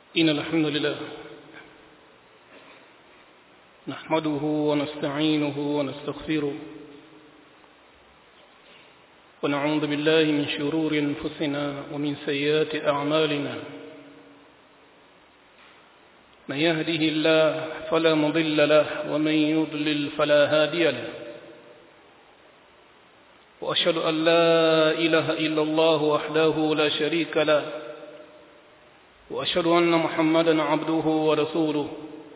إن الحمد لله نحمده ونستعينه ونستغفره ونعوذ بالله من شرور أنفسنا ومن سيئات أعمالنا من يهده الله فلا مضل له ومن يضلل فلا هادي له وأشهد أن لا إله إلا الله وحده لا شريك له وأشهد أن محمدا عبده ورسوله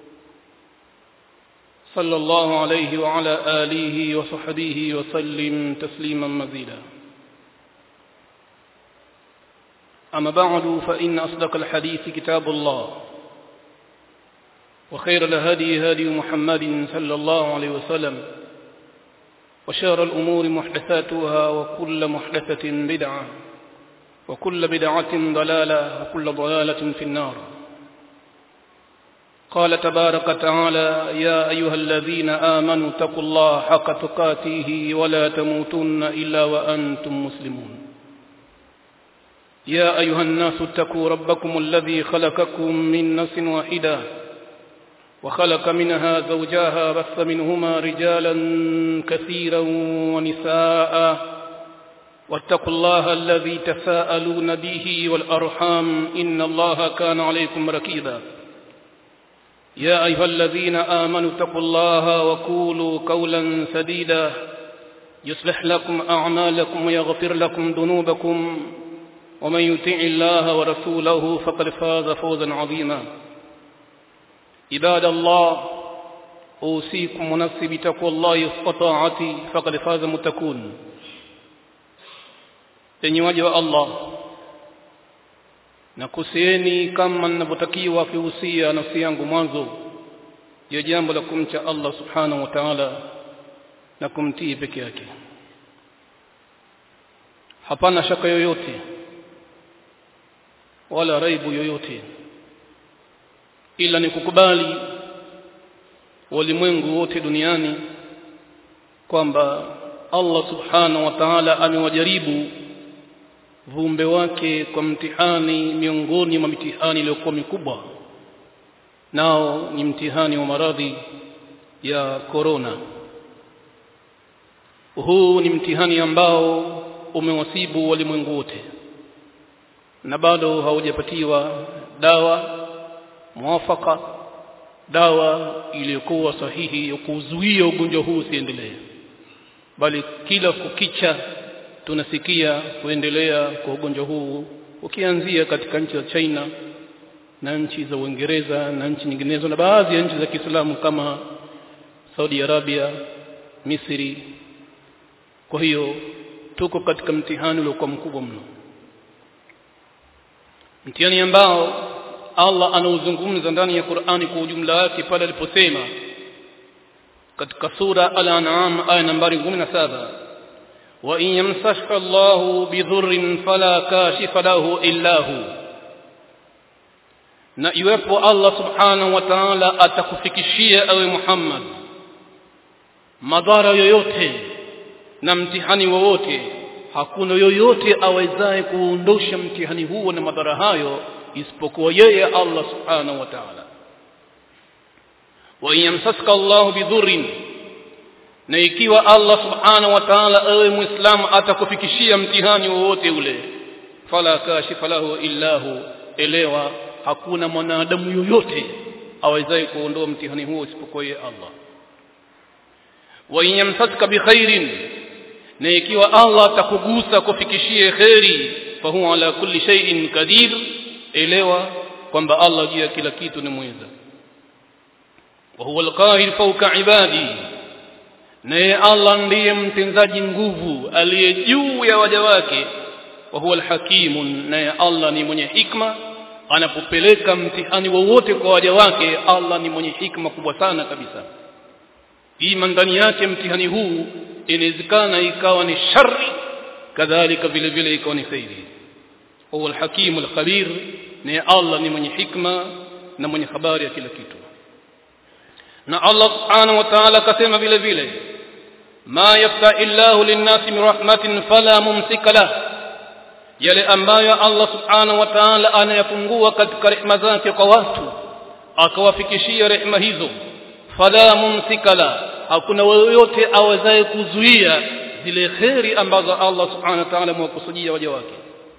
صلى الله عليه وعلى آله وصحبه وسلم تسليما مزيدا أما بعد فإن أصدق الحديث كتاب الله وخير الهدي هدي محمد صلى الله عليه وسلم وشار الأمور محدثاتها وكل محدثة بدعة وكل بدعة ضلالة وكل ضلالة في النار قال تبارك تعالى يا أيها الذين آمنوا اتقوا الله حق تقاته ولا تموتن إلا وأنتم مسلمون يا أيها الناس اتقوا ربكم الذي خلقكم من نفس واحدة وخلق منها زوجاها بث منهما رجالا كثيرا ونساء واتقوا الله الذي تساءلون به والأرحام إن الله كان عليكم ركيبا يا أيها الذين آمنوا اتقوا الله وقولوا قولا سديدا يصلح لكم أعمالكم ويغفر لكم ذنوبكم ومن يطع الله ورسوله فقد فاز فوزا عظيما عباد الله أوصيكم ونفسي بتقوى الله وطاعتي فقد فاز متكون enyi waja wa Allah na kusieni kama ninavyotakiwa kihusia nafsi yangu mwanzo ya jambo la kumcha Allah subhanahu wa ta'ala na kumtii peke yake hapana shaka yoyote wala raibu yoyote ila ni kukubali walimwengu wote duniani kwamba Allah subhanahu wa ta'ala amewajaribu viumbe wake kwa mtihani miongoni mwa mitihani iliyokuwa mikubwa nao ni mtihani wa maradhi ya korona huu ni mtihani ambao umewasibu walimwengu wote na bado haujapatiwa dawa mwafaka dawa iliyokuwa sahihi ya kuzuia ugonjwa huu usiendelee bali kila kukicha tunasikia kuendelea kwa ugonjwa huu ukianzia katika nchi za China na nchi za Uingereza na nchi nyinginezo na baadhi ya nchi za Kiislamu kama Saudi Arabia, Misri. Kwa hiyo tuko katika mtihani uliokuwa mkubwa mno, mtihani ambao Allah anauzungumza ndani ya Qur'ani kwa ujumla wake pale aliposema katika sura Al-An'am aya nambari 17 وإن يمسسك الله بضر فلا كاشف له إلا هو na iwepo Allah subhanahu wa ta'ala atakufikishia ewe Muhammad madhara yoyote na mtihani wowote hakuna yoyote awezaye kuondosha mtihani huo na madhara hayo isipokuwa yeye Allah subhanahu wa ta'ala wa yamsaska Allah bidhurrin na ikiwa Allah subhanahu wa ta'ala ewe muislamu atakufikishia mtihani wowote ule fala kashifa lahu illahu elewa hakuna mwanadamu yoyote awezaye kuondoa mtihani huo isipokuwa yeye Allah wa yamsatka bikhairin na ikiwa Allah atakugusa kufikishie khairi fa huwa ala kulli shay'in qadir elewa kwamba Allah juu ya kila kitu ni mweza wa huwa alqahir fawqa ibadihi naye Allah ndiye mtenzaji nguvu aliye juu ya waja wake wa huwa alhakimun naye Allah ni mwenye hikma anapopeleka mtihani wowote kwa waja wake Allah ni mwenye hikma kubwa sana kabisa ima ndani yake mtihani huu inawezekana ikawa ni shari kadhalika vile vile ikawa ni khairi huwa alhakimu alkhabir naye Allah ni mwenye hikma na mwenye habari ya kila kitu na Allah subhanahu wa ta'ala akasema vile vile ما يفتح الله للناس من رحمة فلا ممسك له yale ambayo Allah subhanahu wa ta'ala anayafungua katika rehema zake kwa watu akawafikishia rehema hizo fala mumsikala hakuna yoyote awezaye kuzuia zile kheri ambazo Allah subhanahu wa ta'ala amewakusudia waja wake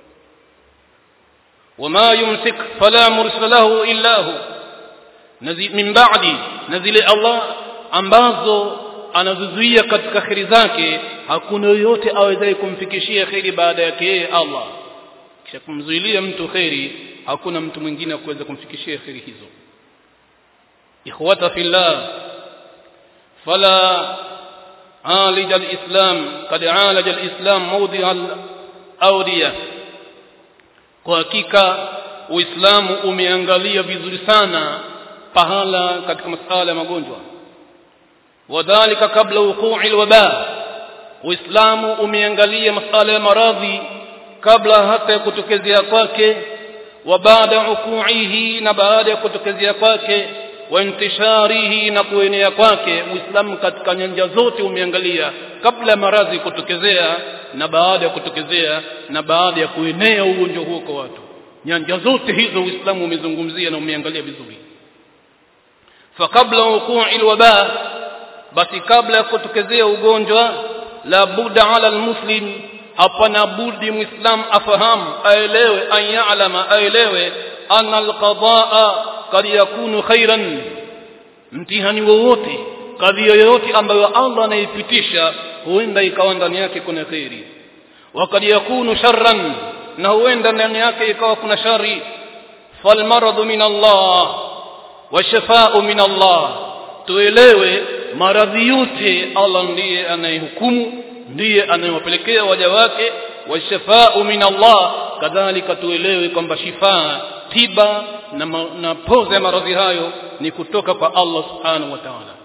wama yumsik fala mursila lahu illa hu min ba'di na zile Allah ambazo anazuzuia katika kheri zake hakuna yoyote awezaye kumfikishia kheri baada yake yeye Allah kisha kumzuilia mtu kheri hakuna mtu mwingine kuweza kumfikishia kheri hizo ikhwata fillah fala عالج الإسلام قد عالج الإسلام موضع الأودية kwa hakika uislamu umeangalia vizuri sana pahala katika masuala ya magonjwa wadhalika kabla wuqu'i alwaba uislamu umeangalia masuala ya maradhi kabla hata ya kutokezea kwake wa baada wuqu'ihi na baada ya kutokezea kwake wa intisharihi na kuenea kwake uislamu katika nyanja zote umeangalia kabla ya maradhi kutokezea na baada ya kutokezea na baada ya kuenea ugonjwa huo kwa watu nyanja zote hizo uislamu umezungumzia na umeangalia vizuri fakabla wuqu'i alwaba basi kabla ya kutokezea ugonjwa la buda ala almuslim hapana budi muislam afahamu aelewe an ya'lama aelewe anna alqadaa kad yakunu khairan mtihani wowote kadhia yoyote ambayo Allah anaipitisha huenda ikawa ndani yake kuna khairi wakad yakunu sharran na huenda ndani yake ikawa kuna shari falmaradu min Allah washafa'u min Allah tuelewe maradhi yote Allah ndiye anayehukumu ndiye anayewapelekea waja wake washafa'u min Allah kadhalika tuelewe kwamba shifaa tiba na, ma, na poza ya maradhi hayo ni kutoka kwa Allah subhanahu wa ta'ala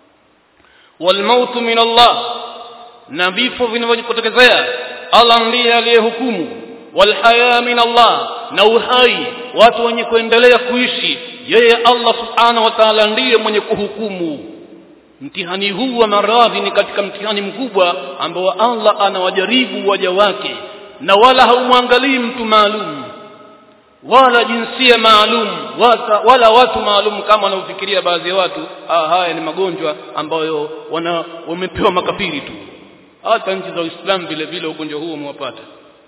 walmautu min Allah na vifo vinavyokutokezea Allah ndiye aliyehukumu walhaya min Allah na uhai watu wenye kuendelea kuishi yeye Allah subhanahu wa ta'ala ndiye mwenye kuhukumu mtihani huu wa maradhi ni katika mtihani mkubwa ambao Allah anawajaribu waja wake na wala haumwangalii mtu maalum wala jinsia maalum wala, wala watu maalum kama wanaofikiria baadhi ya watu ah, haya ni magonjwa ambayo wana wamepewa makafiri tu hata nchi za Uislamu vile vile ugonjwa huo umewapata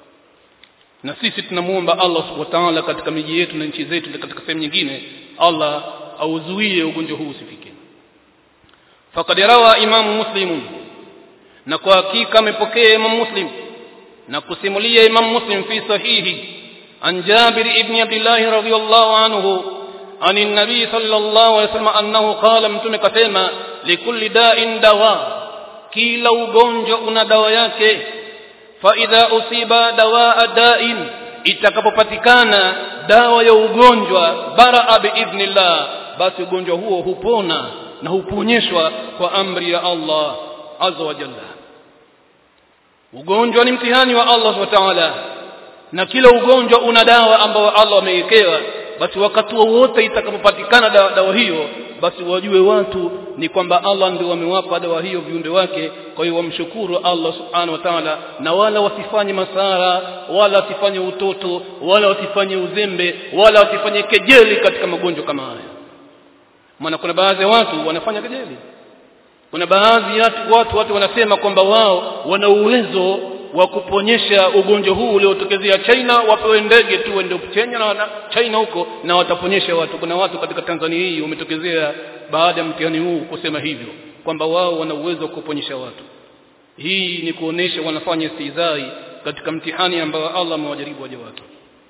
na sisi tunamuomba Allah subhanahu wa ta'ala katika miji yetu na nchi zetu katika sehemu nyingine Allah auzuie ugonjwa huu usifike faqad rawa imamu muslim na kwa hakika amepokea imamu muslim na kusimulia imamu muslim fi sahihi عن جابر بن عبد الله رضي الله عنه عن النبي صلى الله عليه وسلم أنه قال متوم كسيما لكل داء دواء كلا ugonjwa una dawa yake فإذا أصيب دواء داء itakapopatikana dawa ya ugonjwa baraa biidhnillah basi ugonjwa huo hupona na huponyeshwa kwa amri ya Allah azza wa jalla ugonjwa ni mtihani wa Allah subhanahu wa ta'ala na kila ugonjwa una dawa ambayo Allah ameiwekewa basi wakati wowote itakapopatikana dawa, dawa hiyo basi wajue watu ni kwamba Allah ndio amewapa dawa hiyo viumbe wake kwa hiyo wamshukuru Allah subhanahu wa ta'ala na wala wasifanye masara wala wasifanye utoto wala wasifanye uzembe wala wasifanye kejeli katika magonjwa kama haya maana kuna baadhi ya watu wanafanya kejeli kuna baadhi ya watu, watu watu wanasema kwamba wao wana uwezo wa kuponyesha ugonjwa huu uliotokezea China wapewe ndege tu wende China na China huko na wataponyesha watu kuna watu katika Tanzania hii umetokezea baada ya mtihani huu kusema hivyo kwamba wao wana uwezo wa kuponyesha watu hii ni kuonesha wanafanya istizai katika mtihani ambao Allah amewajaribu waja wake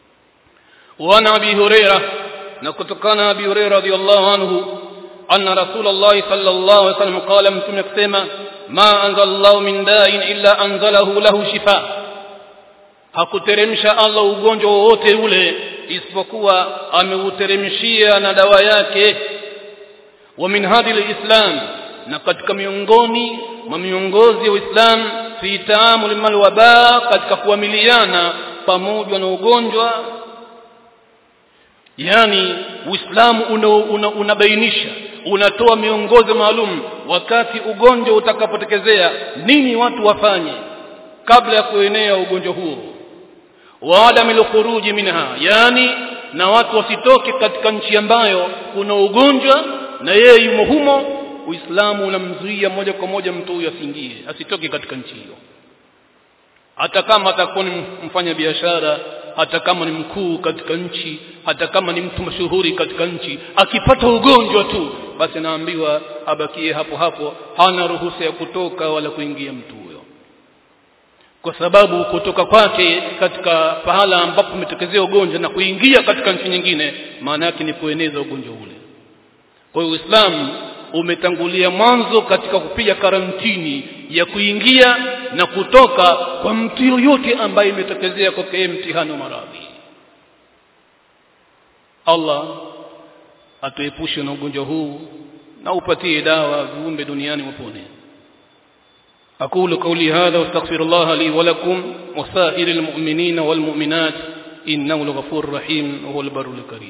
wana abi huraira na kutokana abi huraira radhiallahu anhu anna rasulullah sallallahu alaihi wasallam qala mtume kusema ma anzalallahu min da'in illa anzalahu lahu shifa hakuteremsha Allah ugonjwa wowote ule isipokuwa ameuteremshia na dawa yake wa min hadi islam na katika miongoni mwa miongozi ya Uislamu fi taamul mal waba katika kuamiliana pamoja na ugonjwa yani Uislamu unabainisha una, una unatoa miongozo maalum wakati ugonjwa utakapotekezea nini watu wafanye kabla ya kuenea ugonjwa huo wa adamil khuruji minha yani na watu wasitoke katika nchi ambayo kuna ugonjwa na yeye yumo humo uislamu unamzuia moja kwa moja mtu huyo asiingie asitoke katika nchi hiyo hata kama atakuwa ni mfanya biashara hata kama ni mkuu katika nchi hata kama ni mtu mashuhuri katika nchi akipata ugonjwa tu basi naambiwa abakie hapo hapo hana ruhusa ya kutoka wala kuingia mtu huyo kwa sababu kutoka kwake katika pahala ambapo umetokezea ugonjwa na kuingia katika nchi nyingine maana yake ni kueneza ugonjwa ule kwa hiyo Uislamu umetangulia mwanzo katika kupiga karantini ya kuingia na kutoka kwa mtu yoyote ambaye imetokezea kwake mtihani wa maradhi Allah atuepushe na ugonjwa huu na upatie dawa viumbe duniani wapone أقول قولي هذا واستغفر الله لي ولكم وسائر المؤمنين والمؤمنات إنه الغفور الرحيم وهو البر الكريم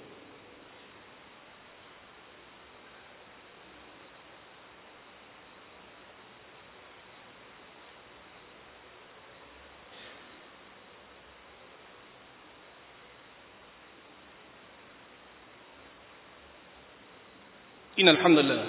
إن الحمد لله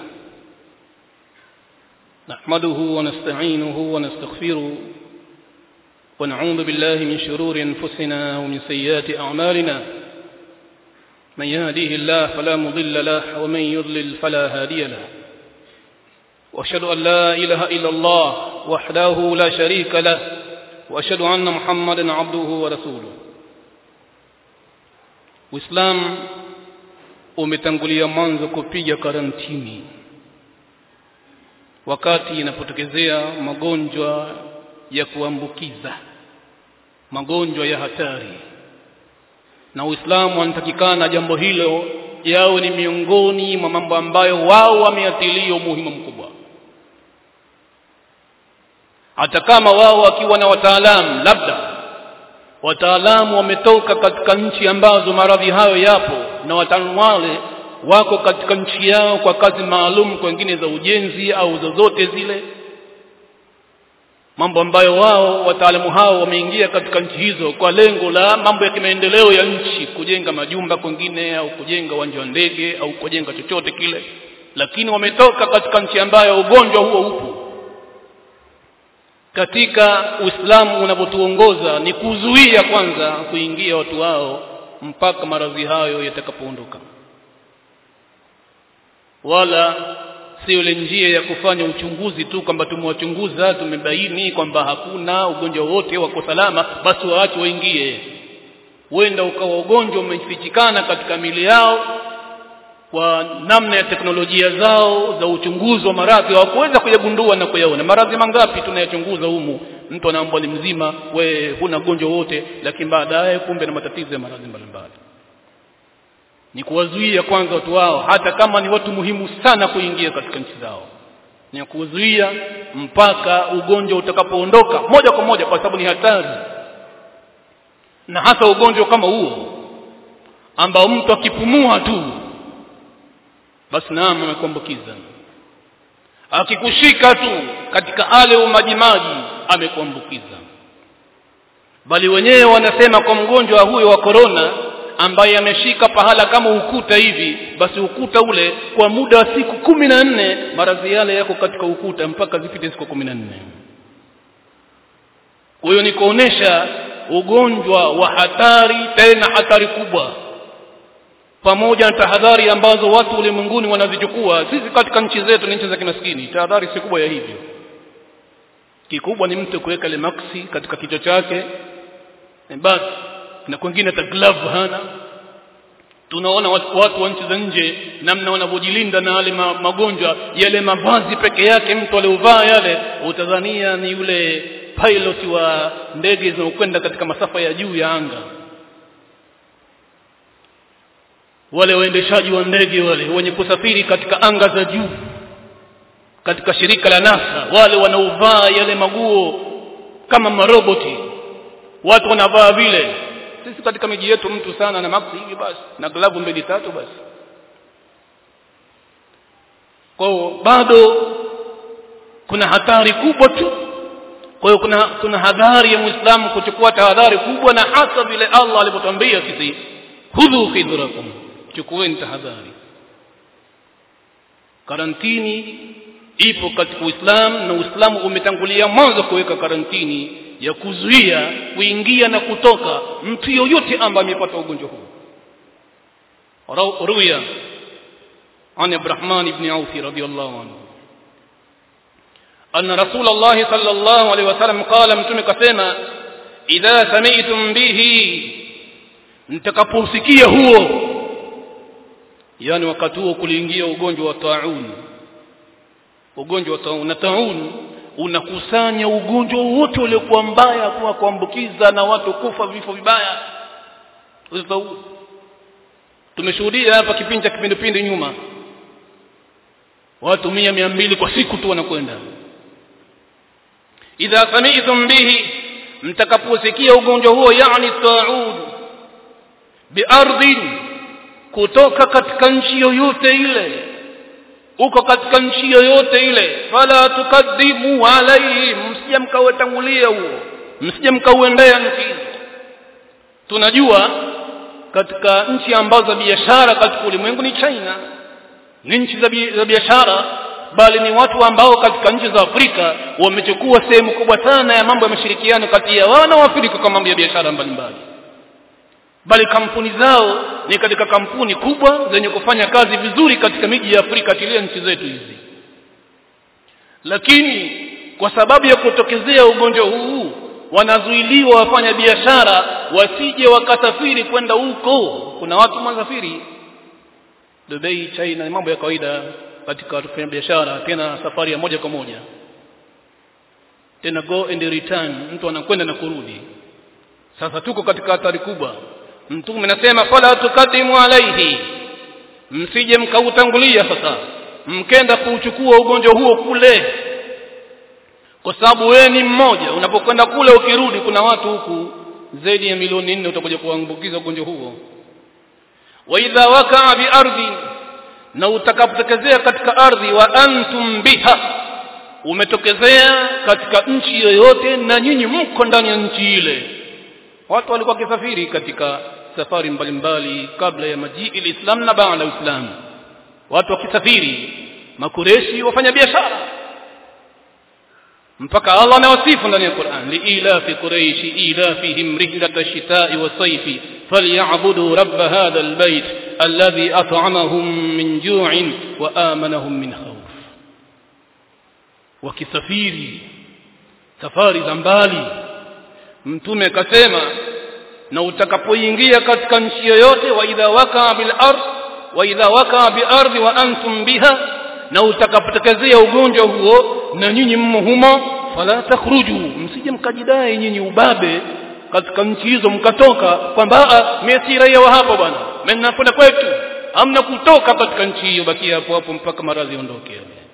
نحمده ونستعينه ونستغفره ونعوذ بالله من شرور أنفسنا ومن سيئات أعمالنا من يهديه الله فلا مضل له ومن يضلل فلا هادي له وأشهد أن لا إله إلا الله وحده لا شريك له وأشهد أن محمدا عبده ورسوله وإسلام umetangulia mwanzo kupiga karantini wakati inapotokezea magonjwa ya kuambukiza magonjwa ya hatari na Uislamu anatakikana jambo hilo yawe ni miongoni mwa mambo ambayo wao wameatilia umuhimu mkubwa hata kama wao wakiwa na wataalamu labda wataalamu wametoka katika nchi ambazo maradhi hayo yapo na wataalamu wale wako katika nchi yao kwa kazi maalum kwengine za ujenzi au zozote zile mambo ambayo wao wataalamu hao wameingia katika nchi hizo kwa lengo la mambo ya kimaendeleo ya nchi kujenga majumba kwengine au kujenga uwanja wa ndege au kujenga chochote kile lakini wametoka katika nchi ambayo ugonjwa huo upo katika Uislamu unavyotuongoza ni kuzuia kwanza kuingia watu wao mpaka maradhi hayo yatakapoondoka wala sio ile njia ya kufanya uchunguzi tu kwamba tumewachunguza tumebaini kwamba hakuna ugonjwa wote wako salama basi waache waingie huenda ukawa ugonjwa umefichikana katika mili yao kwa namna ya teknolojia zao za uchunguzi wa maradhi hawakuweza kuyagundua na kuyaona maradhi mangapi tunayachunguza humu mtu anaambwa ni mzima we huna ugonjwa wote lakini baadaye kumbe na matatizo ya maradhi mbalimbali ni kuwazuia kwanza watu wao hata kama ni watu muhimu sana kuingia katika nchi zao ni kuzuia mpaka ugonjwa utakapoondoka moja kwa moja kwa sababu ni hatari na hasa ugonjwa kama huo ambao mtu akipumua tu basi naam amekuambukiza akikushika tu katika ale umajimaji amekuambukiza bali wenyewe wanasema kwa mgonjwa huyo wa korona ambaye ameshika pahala kama ukuta hivi basi ukuta ule kwa muda wa siku kumi na nne maradhi yale yako katika ukuta mpaka zipite siku kumi na nne huyo ni kuonesha ugonjwa wa hatari tena hatari kubwa pamoja na tahadhari ambazo watu ulimwenguni wanazichukua sisi katika nchi zetu ni nchi za kimaskini tahadhari si kubwa ya hivyo kikubwa ni mtu kuweka ile maksi katika kichwa chake basi na kwingine hata glove hana tunaona watu, watu wa nchi za nje namna wanavyojilinda na yale ma, magonjwa yale mavazi peke yake mtu aliovaa yale utadhania ni yule pilot wa ndege zinazokwenda katika masafa ya juu ya anga wale waendeshaji wa ndege wale wenye kusafiri katika anga za juu katika shirika la NASA wale wanaovaa yale maguo kama maroboti watu wanavaa vile sisi katika miji yetu mtu sana na maksi hivi basi na glavu mbili tatu basi kwa bado kuna hatari kubwa tu kwa hiyo kuna kuna hadhari ya muislamu kuchukua tahadhari kubwa na hasa vile Allah alivyotwambia sisi khudhu khidhrakum chukueni tahadhari karantini ipo katika Uislamu na Uislamu umetangulia mwanzo kuweka karantini ya kuzuia kuingia na kutoka mtu yoyote ambaye amepata ugonjwa huu ruya عن عبد الرحمن بن عوف رضي الله عنه أن رسول الله صلى الله عليه وسلم قال متوم كسما إذا سمعتم به mtakaposikia huo yani wakati huo kuliingia ugonjwa wa taun ugonjwa wa taun na taun unakusanya ugonjwa wote uliokuwa mbaya kwa kuambukiza na watu kufa vifo vibaya tumeshuhudia hapa kipindi cha kipindupindu nyuma watu mia mia mbili kwa siku tu wanakwenda idha sami'tum bihi mtakaposikia ugonjwa huo yani taud biardhin kutoka katika nchi yoyote ile uko katika nchi yoyote ile fala tukaddimu alayhi msije mkautangulia huo msije mkauendea nchi hizo tunajua katika nchi ambazo za biashara katika ulimwengu ni China ni nchi za biashara bali ni watu ambao katika nchi za Afrika wamechukua sehemu kubwa sana ya mambo ya mashirikiano kati ya wao na Waafrika kwa mambo ya biashara mbalimbali bali kampuni zao ni katika kampuni kubwa zenye kufanya kazi vizuri katika miji ya Afrika tilia nchi zetu hizi lakini kwa sababu ya kutokezea ugonjwa huu wanazuiliwa wafanya biashara wasije wakasafiri kwenda huko kuna watu masafiri Dubai China ni mambo ya kawaida katika kufanya biashara tena safari ya moja kwa moja tena go and return mtu anakwenda na kurudi sasa tuko katika hatari kubwa mtume anasema fala tukadimu alaihi msije mkautangulia sasa mkenda kuuchukua ugonjwa huo kule kwa sababu wewe ni mmoja unapokwenda kule ukirudi kuna watu huku zaidi ya milioni nne utakuja kuambukiza ugonjwa huo wa idha wakaa bi ardhi na utakapotokezea katika ardhi wa antum biha umetokezea katika nchi yoyote na nyinyi mko ndani ya nchi ile watu walikuwa wakisafiri katika safari mbalimbali kabla ya majii islam na baada ya islam watu wakisafiri makureshi wafanya biashara mpaka Allah anawasifu ndani ya Qur'an liilafi quraish ilafihim rihlat ash-shita'i was-sayfi falyabudu rabb hadha al-bayt alladhi at'amahum min ju'in wa amanahum min khawf wakisafiri safari za mbali mtume akasema na utakapoingia katika nchi yoyote wa idha waka bil ard wa idha waka bi ardi wa antum biha na utakapotekezea ugonjwa huo na nyinyi mmo humo fala takhruju msije mkajidai nyinyi ubabe katika nchi hizo mkatoka kwamba mimi si raia wa hapo bwana mimi nakwenda kwetu hamna kutoka katika nchi hiyo bakia hapo hapo mpaka maradhi ondoke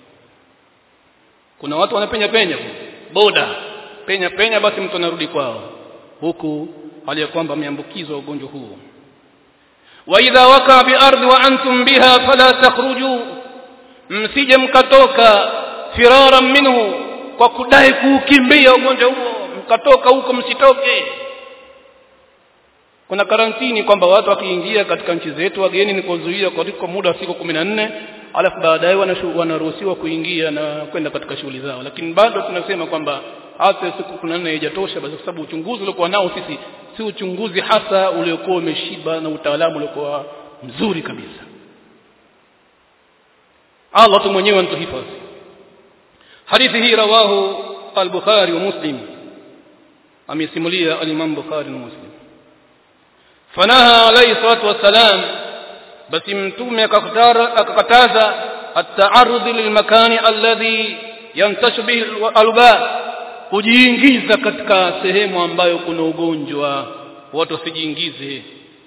kuna watu wanapenya penya boda penya penya basi mtu anarudi kwao huku hali ya kwamba ameambukizwa ugonjwa huo wa idha waka bi ardi wa antum biha fala takhruju msije mkatoka firaran minhu kwa kudai kuukimbia ugonjwa huo mkatoka huko msitoke kuna karantini kwamba watu wakiingia katika nchi zetu wageni ni kuzuia kwa muda wa siku 14 alafu baadaye wanaruhusiwa kuingia na kwenda katika shughuli zao lakini bado tunasema kwamba hata siku 14 haijatosha basi kwa sababu uchunguzi uliokuwa nao sisi si uchunguzi hasa uliokuwa umeshiba na utaalamu uliokuwa mzuri kabisa Allah tu mwenyewe anatuhifadhi hadithi hii rawahu al-Bukhari wa Muslim amesimulia al-Imam Bukhari na Muslim fanaha alayhi salatu wassalam basi mtume akakataza at-ta'arrud lilmakani alladhi yantashu bihi al-alba kujiingiza katika sehemu ambayo kuna ugonjwa watu wasijiingize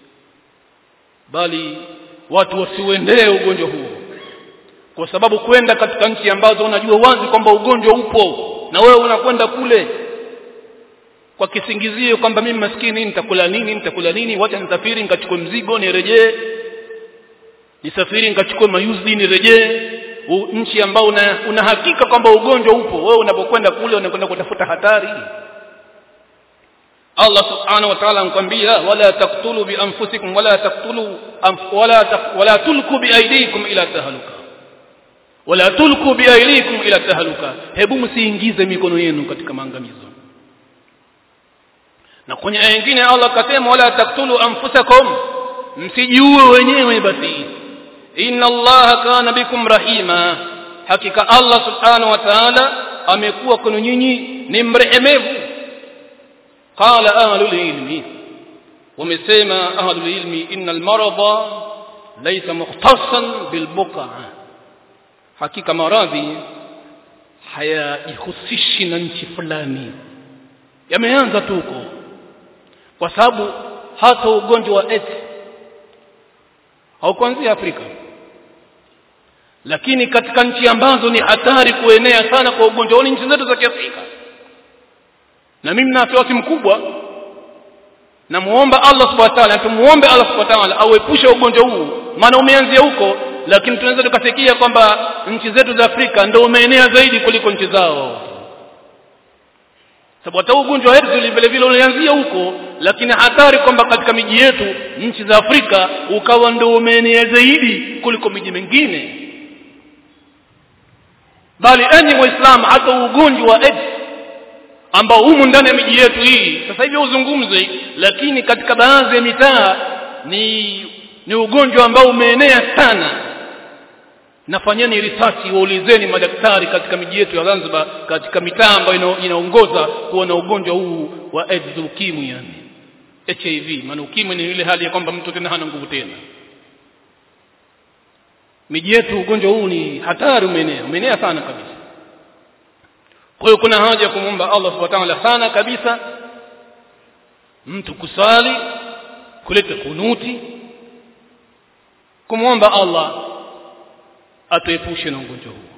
bali watu wasiuendee ugonjwa huo kwa sababu kwenda katika nchi ambazo unajua wazi kwamba ugonjwa upo na wewe unakwenda kule kwa kisingizio kwamba mimi maskini nitakula nini nitakula nini wacha nisafiri nikachukue mzigo nirejee nisafiri nikachukue mayuzi nirejee u, nchi ambao una, una hakika kwamba ugonjwa upo wewe unapokwenda kule unakwenda kutafuta hatari Allah subhanahu wa ta'ala anakuambia wala taqtulu bi anfusikum wala taqtulu wala wala tulku bi aydikum ila tahaluka wala tulku bi aydikum ila tahaluka hebu msiingize mikono yenu katika maangamizo na kwenye aya nyingine Allah akasema wala taqtulu anfusakum msijiue wenyewe basi inna Allah kana bikum rahima hakika Allah subhanahu wa ta'ala amekuwa kwenu nyinyi ni mrehemevu qala ahlul ilmi wamesema ahlul ilmi innal marada laysa mukhtassan bil buqa hakika maradhi hayajihusishi na nchi fulani yameanza tu huko kwa sababu hata ugonjwa wa AIDS haukuanzia Afrika lakini katika nchi ambazo ni hatari kuenea sana kwa ugonjwa huu ni nchi zetu za Kiafrika na mimi na wasiwasi mkubwa namuomba Allah subhanahu wa ta'ala tumuombe Allah subhanahu wa ta'ala auepushe ugonjwa huu maana umeanzia huko lakini tunaweza tukasikia kwamba nchi zetu za Afrika ndio umeenea zaidi kuliko nchi zao sababu hata ugonjwa wetu vile vile ulianzia huko lakini hatari kwamba katika miji yetu nchi za Afrika ukawa ndio umeenea zaidi kuliko miji mingine bali enyi waislamu hata ugonjwa wa AIDS ambao humu ndani ya miji yetu hii sasa hivi uzungumze lakini katika baadhi ya mitaa ni ni ugonjwa ambao umeenea sana nafanyeni research waulizeni madaktari katika miji yetu ya Zanzibar katika mitaa ambayo inaongoza kuwa na ugonjwa huu wa AIDS ukimwi yani HIV maana ukimwi ni ile hali ya kwamba mtu tena hana nguvu tena miji yetu ugonjwa huu ni hatari umeenea umeenea sana kabisa kwa hiyo kuna haja ya kumwomba Allah subhanahu wa ta'ala sana kabisa mtu kusali kuleta kunuti kumwomba Allah atuepushe na ugonjwa huu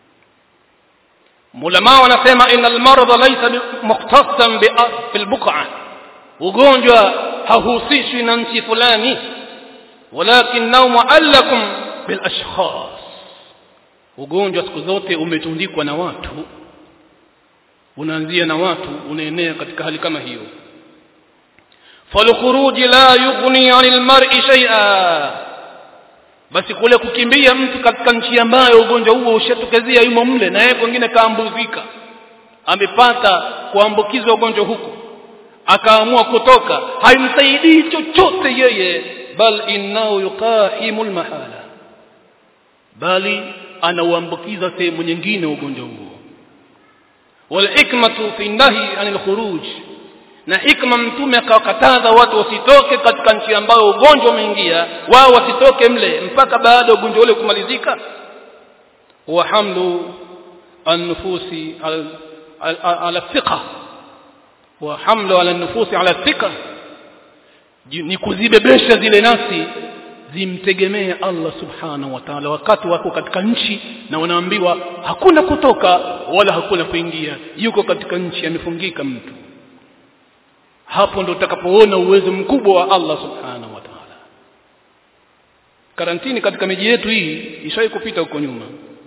mulama wanasema innal marada laysa mukhtassan bil buq'a ugonjwa hahusishwi na nchi fulani walakinnahu muallakum bil ashkhas ugonjwa siku zote umetundikwa na watu unaanzia na watu unaenea katika hali kama hiyo falkhuruj la yughni 'anil mar'i shay'a basi kule kukimbia mtu katika nchi ambayo ugonjwa huo ushatokezea yumo mle na yeye kwingine kaambuzika amepata kuambukizwa ugonjwa huko akaamua kutoka haimsaidii chochote yeye bal innahu yuqahimul mahala bali anauambukiza sehemu nyingine ugonjwa huo walhikmatu fi nahi anil khuruj na hikma mtume akawakataza watu wasitoke katika nchi ambayo ugonjwa umeingia wao wasitoke mle mpaka baada ya ugonjwa ule kumalizika wa hamlu an-nufusi ala thiqa wa hamlu ala an-nufusi ala thiqa ni kuzibebesha zile nafsi zimtegemee Allah subhanahu wa ta'ala wakati wako katika nchi na wanaambiwa hakuna kutoka wala hakuna kuingia yuko katika nchi amefungika mtu hapo ndo utakapoona uwezo mkubwa wa Allah subhanahu wa ta'ala karantini katika miji yetu hii ishawahi kupita huko nyuma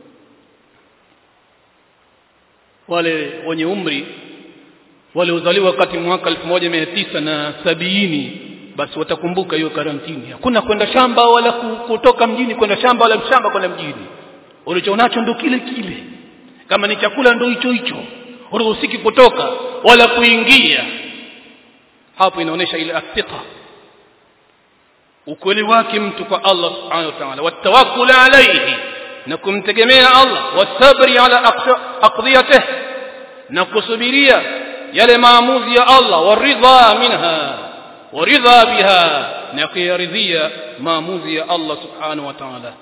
wale wenye umri wale uzaliwa wakati mwaka 1970 na sabini basi watakumbuka hiyo karantini hakuna kwenda shamba wala kutoka mjini kwenda shamba wala shamba kwenda mjini ulichonacho ndo kile kile kama ni chakula ndo hicho hicho uruhusiki kutoka wala kuingia hapo inaonesha ile athiqa ukweli wake mtu kwa Allah subhanahu wa ta'ala watawakkul alayhi na kumtegemea Allah wasabri ala aqdiyatihi na kusubiria yale maamuzi ya Allah waridha minha waridha biha na kuyaridhia maamuzi ya Allah subhanahu wa ta'ala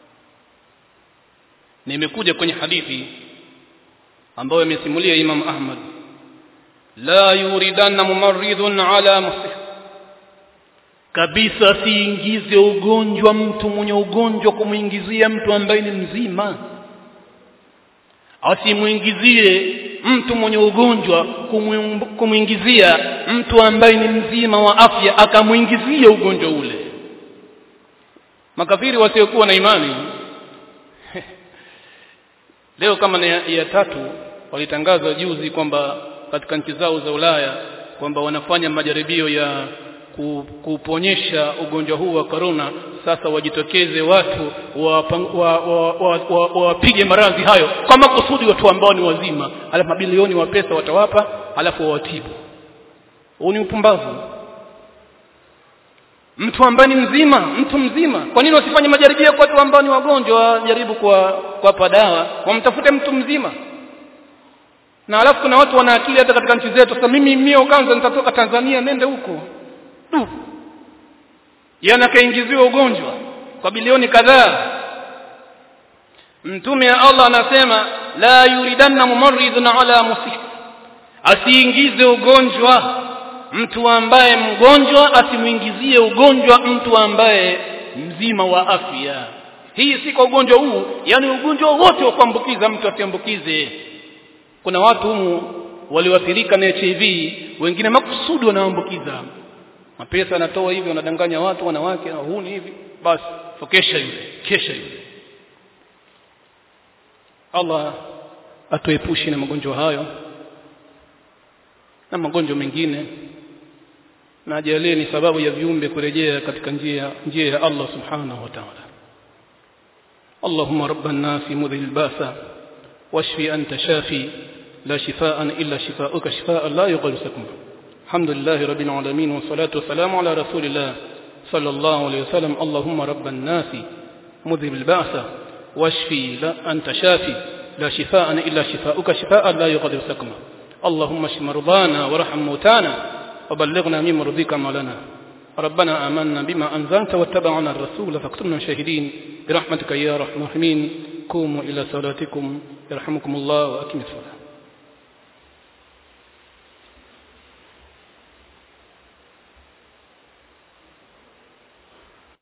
nimekuja kwenye hadithi ambayo imesimulia Imam Ahmad la yuridanna mumarridun ala musih kabisa siingize ugonjwa mtu mwenye ugonjwa kumuingizia mtu ambaye ni mzima asimuingizie mtu mwenye ugonjwa kumuingizia mtu ambaye ni mzima wa afya akamuingizia ugonjwa ule makafiri wasiokuwa na imani leo kama ni ya, ya tatu walitangaza juzi kwamba katika nchi zao za Ulaya kwamba wanafanya majaribio ya kuponyesha ugonjwa huu wa corona sasa wajitokeze watu wapige wa, wa, wa, wa, wa, maradhi hayo kwa makusudi watu ambao ni wazima alafu mabilioni wa pesa watawapa alafu wawatibu huu ni upumbavu mtu ambaye ni mzima mtu mzima kwa nini wasifanye majaribio kwa watu ambao ni wagonjwa wajaribu kwa kuwapa dawa wamtafute mtu mzima na alafu kuna watu wana akili hata katika nchi zetu sasa mimi mio kwanza nitatoka Tanzania nende huko du yana kaingiziwa ugonjwa kwa bilioni kadhaa mtume wa Allah anasema la yuridanna mumarridun ala musih asiingize ugonjwa mtu ambaye mgonjwa asimuingizie ugonjwa mtu ambaye mzima wa afya hii si kwa ugonjwa huu yani ugonjwa wote wa kuambukiza mtu asiambukize kuna watu humu walioathirika na HIV wengine makusudi wanaambukiza mapesa anatoa hivi wanadanganya watu wanawake na huni hivi basi kesha yule kesha yule Allah atuepushe na magonjwa hayo na magonjwa mengine na ajalie ni sababu ya viumbe kurejea katika njia njia ya Allah subhanahu wa ta'ala اللهم رب الناس مذهل الباس واشفي أنت شافي لا شفاء إلا شفاؤك شفاء لا يغادر سقما الحمد لله رب العالمين والصلاة والسلام على رسول الله صلى الله عليه وسلم اللهم رب الناس مذهب البعث واشفي لا أنت شافي لا شفاء إلا شفاؤك شفاء لا يغادر سقما اللهم اشف مرضانا وارحم موتانا وبلغنا من مرضيك مولانا ربنا آمنا بما أنزلت واتبعنا الرسول فاكتبنا شاهدين برحمتك يا رحمن الرحيم قوموا إلى صلاتكم يرحمكم الله وأقم الصلاة